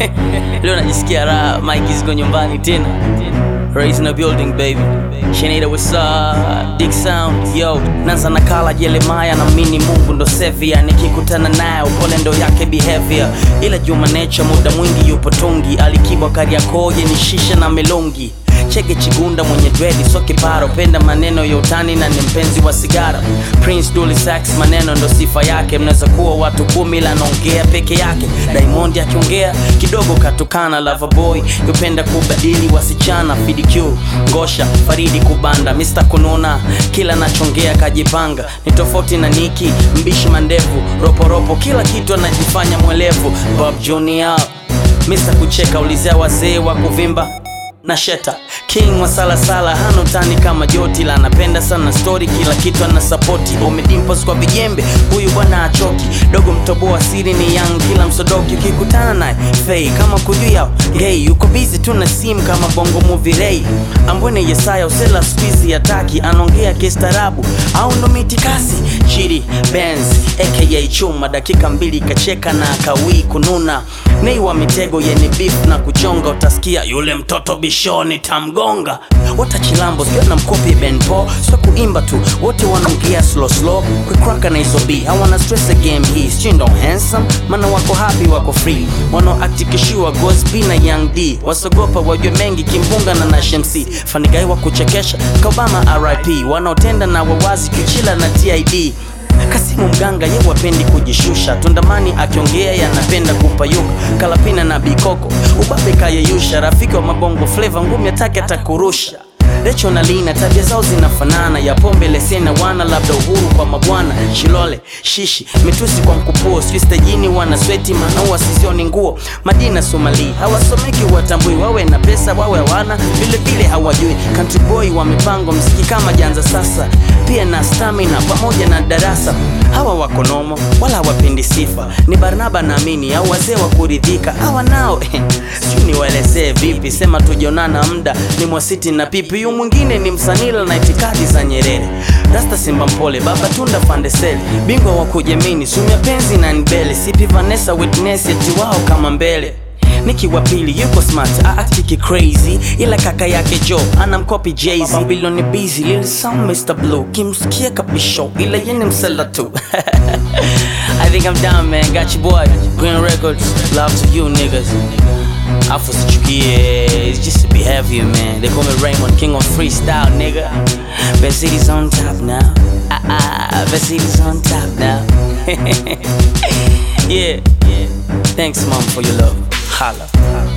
Leo najisikia raha, Mike ziko nyumbani tena. Raised in the building baby. Shenida what's up? Dick sound yo. Nanza nakala Jeremiah na mini Mungu ndo sevia. Nikikutana naye upole ndo yake behavior. Ila Juma Nature muda mwingi yupo tungi. Alikibwa Kariakoo ni shisha na melongi. Chege Chigunda mwenye dredi so kiparo, penda maneno ya utani na ni mpenzi wa sigara. Prince Dully Sax maneno ndo sifa yake, mnaweza kuwa watu kumi ila anaongea peke yake. Diamond akiongea kidogo katukana, Loverboy yupenda kubadili wasichana. FDQ Ngosha Faridi kubanda, Mr kununa kila nachongea kajipanga, ni tofauti na Niki mbishi mandevu, roporopo kila kitu anajifanya mwelevu. Bob Junior Mr kucheka, ulizea wazee wa kuvimba na Sheta King wa salasala hana utani kama Joti la anapenda sana story, kila kitu ana sapoti. Umedimpos kwa vijembe, huyu bwana achoki. Dogo mtoboa siri ni young, kila msodoki ukikutana naye fei kama kujua gay, yuko busy tu na sim kama bongo movie ray. Ambwene Yesaya usela squeeze ataki, anaongea kistaarabu au ndo mitikasi. Chidi Benz aka Chuma, dakika mbili kacheka na akawii kununa. Nei wa mitego yenye beef na kuchonga, utasikia yule mtoto bishoni tamgonga. Watachilambo sio na mkopi Ben Paul, sio kuimba tu, wote wanaongea slow slow, kukraka na hizo B hawana stress the game hii, sio ndo handsome, maana wako happy, wako free, wanaoaktikishiwa Ghost B na Young D, wasogopa wajue mengi kimbunga na Nash MC, fanigai wa kuchekesha Kabama RIP, wanaotenda na wawazi kichila na TID Kasimu mganga ye wapendi kujishusha, Tundamani akiongea yanapenda kupayuka, Kalapina na Bikoko ubabe kayeyusha, rafiki wa mabongo fleva ngumi atake atakurusha. Recho na Lina tabia zao zinafanana, ya pombe lesena wana labda uhuru kwa mabwana, Shilole shishi mitusi kwa mkupuo, sijui stajini wana sweti manaua sisioni nguo, Madina Somali hawasomeki watambui, wawe na pesa wawe hawana, vile vile hawajui. Country boy wa mipango mziki kama janza sasa, pia na stamina pamoja na darasa hawa wako nomo wala hawapendi sifa, ni Barnaba naamini au wazee wa kuridhika hawa nao sijui niwaelezee vipi, sema tujionana mda ni mwasiti na pipi, yu mwingine ni msanila na itikadi za Nyerere, Rasta Simba Mpole, Baba Tunda Fandeseli, bingwa wa kujamini, Sumia Penzi na Nbele, Sipi Vanessa Witness eti wao kama mbele Niki wa pili yuko smart aactiki crazy ila kaka yake Joe anamkopi Jay-Z Babylon busy lil some Mr. Blue kimsikia kabisho ila yene msela tu I think I'm down man got you boy Green Records love to you niggas Afu sichukie it's just a behavior man they call me Raymond King of freestyle nigga Best city's on top now ah ah Best city's on top now yeah Thanks mom for your love Holla.